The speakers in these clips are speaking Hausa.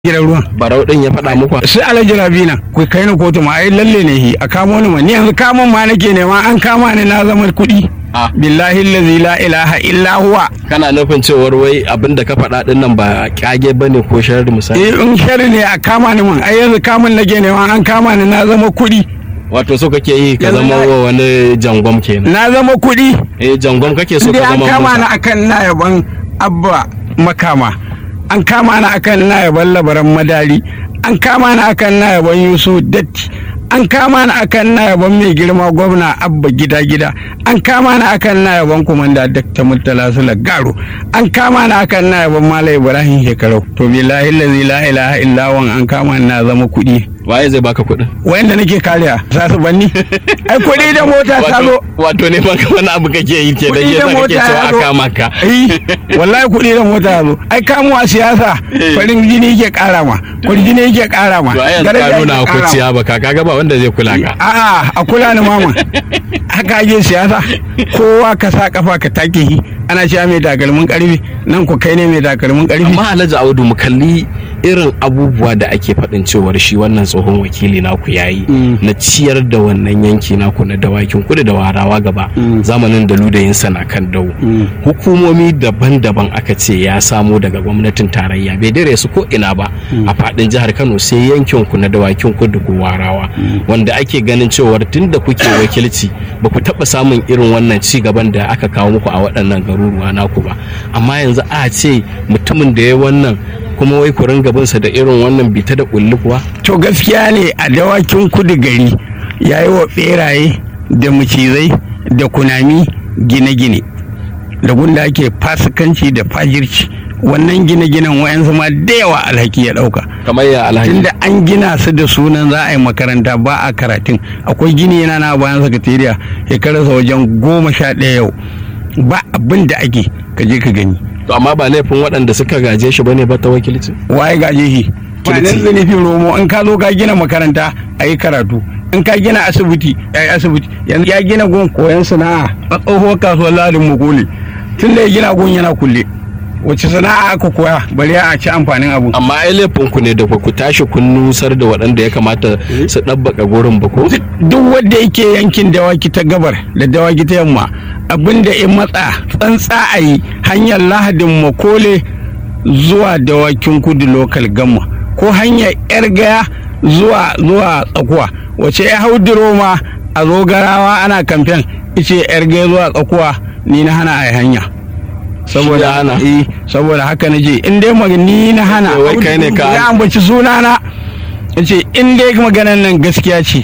gidan ruwan barau din ya faɗa muku sai alhaji rabina ku kai ni kotu ma ai lalle ne hi a kamo ni ma ni yanzu kamon ma nake nema an kama ni na zama kuɗi Ah. billahi allazi la ilaha illa huwa kana nufin cewar wai abin da ka faɗa din nan ba kyage bane ko sharri misali eh in shari ne a kama ni man ai yanzu kamun nake nema an kama ni na zama kuɗi wato so kake yi ka Yanzu zama na- wa wani jangwam kenan na zama kuɗi eh jangwam kake so Indai ka an zama kama ni Musa akan na yaban abba makama an kama ni akan na yaban labaran madari an kama ni akan na yaban yusuf datti an kama ni akan na yaban mai girma gwamna abba gida gida an kama ni akan na yaban kumanda dakta murtala sula garo an kama ni akan na yaban malam ibrahim shekarau to billahi allazi la ilaha illa wan an kama ni na zama kuɗi waye zai baka kuɗin wayanda nake kariya za su banni ai kuɗi da mota ta zo wato wato ne ba wani abu kake yi ke da Kuɗi da yasa kake mota so ya a zo. kama ka Eh, wallahi kuɗi da mota ya zo ai kamuwa siyasa farin jini yake ƙara ma farin jini yake ƙara ma to ai yanzu daraja ka nuna yake ƙara ma. kuciya ba ka kaga ba wanda zai kula ka a'a a kula ni mama haka ake siyasa kowa ka sa kafa ka take shi ana cewa mai takalmin karfi nan ku kai ne mai takalmin karfi amma alhaji audu mu kalli irin abubuwa da ake faɗin cewar shi wannan tsohon wakili naku yayi Mm. na ciyar da wannan yanki naku na dawakin kudu da warawa gaba Mm. zamanin da ludayinsa na kan dau Mm. hukumomi daban-daban aka ce ya samo daga gwamnatin tarayya bai dare su ko ina ba a faɗin jihar kano sai yankin ku na dawakin kudu ko warawa wanda ake ganin cewar tun da kuke wakilci ba ku taɓa samun irin wannan ci gaban da aka kawo muku a waɗannan garuruwa naku ba amma yanzu a ce mutumin da ya wannan kuma wai ku ringa binsa da irin wannan bita da kulli kuwa to gaskiya ne a dawakin kudu gari ya yi wa beraye da macizai da kunami gine-gine da gunda ake fasikanci da fajirci wannan gine-ginen wayansu ma da yawa alhaki ya dauka kamar ya alhaji tunda an gina su da sunan za a yi makaranta ba a karatun akwai gini yana na bayan sakatariya shekararsa wajen goma sha ɗaya yau ba abin da ake ka je ka gani to amma ba laifin waɗanda suka gaje shi bane ba ta wakilci waye gaje shi ba nan Kirti. zunufin romo in ka zo ka gina makaranta a yi karatu in ka gina asibiti a yi asibiti yanzu ya gina gun koyon sana'a a tsohuwar kasuwar ladin makole tun da ya gina gun yana kulle wace sana'a aka koya bari a ci amfanin abu amma ai laifin ku ne da ba ku tashi kun nusar da waɗanda ya kamata su ɗabbaka gurin ba ko duk wanda yake yankin dawaki ta gabar da dawaki ta yamma abinda in matsa tsantsa a yi hanyar lahadin makole zuwa dawakin kudu lokal gamma ko hanyar yar gaya zuwa zuwa tsakuwa wace ya hau diroma a zogarawa ana kamfen ice yar gaya zuwa tsakuwa ni na hana a yi hanya Shi ya saboda hana? eh, saboda haka na je in dai mag- ni na hana Wai kai ne ka- ya ambaci sunana ya ce in dai maganan nan gaskiya ce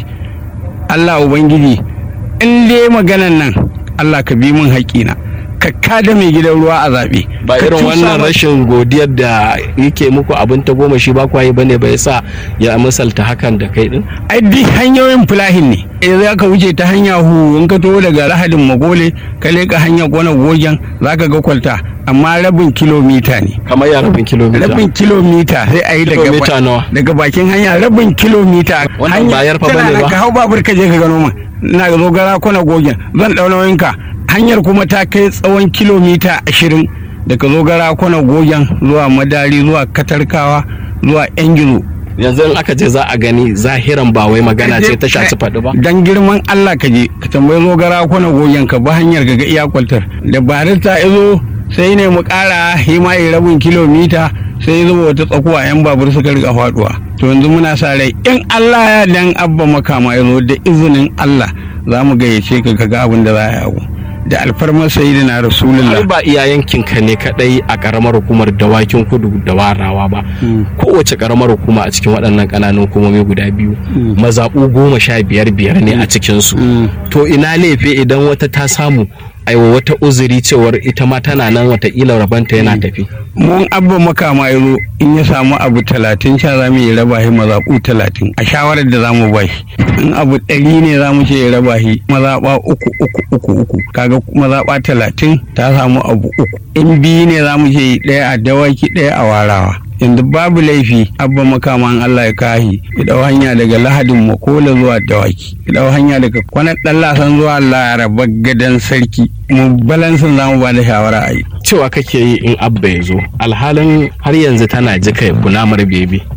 Allah Ubangiji in dai maganan nan Allah ka bi min haƙina ka kada mai gidan ruwa a zaɓe ba Ka irin cusa wannan ma- rashin godiyar da yake muku abin ta goma shi ba ku yi bane ba yasa ya misalta hakan da kai din ai duk hanyoyin fulahin ne eh za ka wuce ta hanya hu in ka taho daga lahadin magole ka leƙa hanya kwana gogen za ka ga kwalta amma rabin kilomita ne kamar ya rabin kilomita rabin kilomita sai a yi daga Kilomita ba- nawa? daga bakin hanya rabin kilomita Wannan ba yarfa tana bane nan, ba? ka hau babur ka je ka gano min na zo gara kwana gogen zan ɗau nauyinka hanyar kuma ta kai tsawon kilomita ashirin daga zo gara kwana gogen zuwa madari zuwa katarkawa zuwa yan gizo yanzu in aka ce za a gani zahiran ba wai magana ce ta shaci faɗi ba dan girman Allah ka je ka tambayi zo gara kwana gogen ka ba hanyar ga iya kwaltar da barista izo sai ne mu kara hima yi rabin kilomita sai zuba wata tsakuwa yan babur suka rika faduwa to yanzu muna sa rai in Allah ya dan abba makama yazo da izinin Allah za mu gayyace ka ka ga abin da za a yi abu da alfarmar sayyidina rasulullah har ba iya yankin ka ne kadai a karamar hukumar dawakin kudu da warawa ba kowace karamar hukuma a cikin waɗannan ƙananan hukumomi guda biyu mazaɓu goma sha biyar biyar ne a cikinsu to ina laifi idan wata ta samu aiwa wata uzuri cewar ita ma tana nan watakila rabanta yana tafi mun abba makama ya zo in ya samu abu talatin sha za mu yi raba shi mazaɓu talatin a shawarar da za mu ba shi in abu ɗari ne za mu ce ya raba shi mazaɓa uku uku uku uku kaga mazaɓa talatin ta samu abu uku in biyu ne za mu ce ɗaya a dawaki ɗaya a warawa yanzu babu laifi abba makaman Allah ya kahi ya dau hanya daga lahadin makola zuwa dawaki ya dau hanya daga kwanan dan lasan zuwa laraba gadan sarki mu balansin zamu ba da shawara a yi cewa kake yi in abba ya zo alhalin har yanzu tana jika kunamar bebi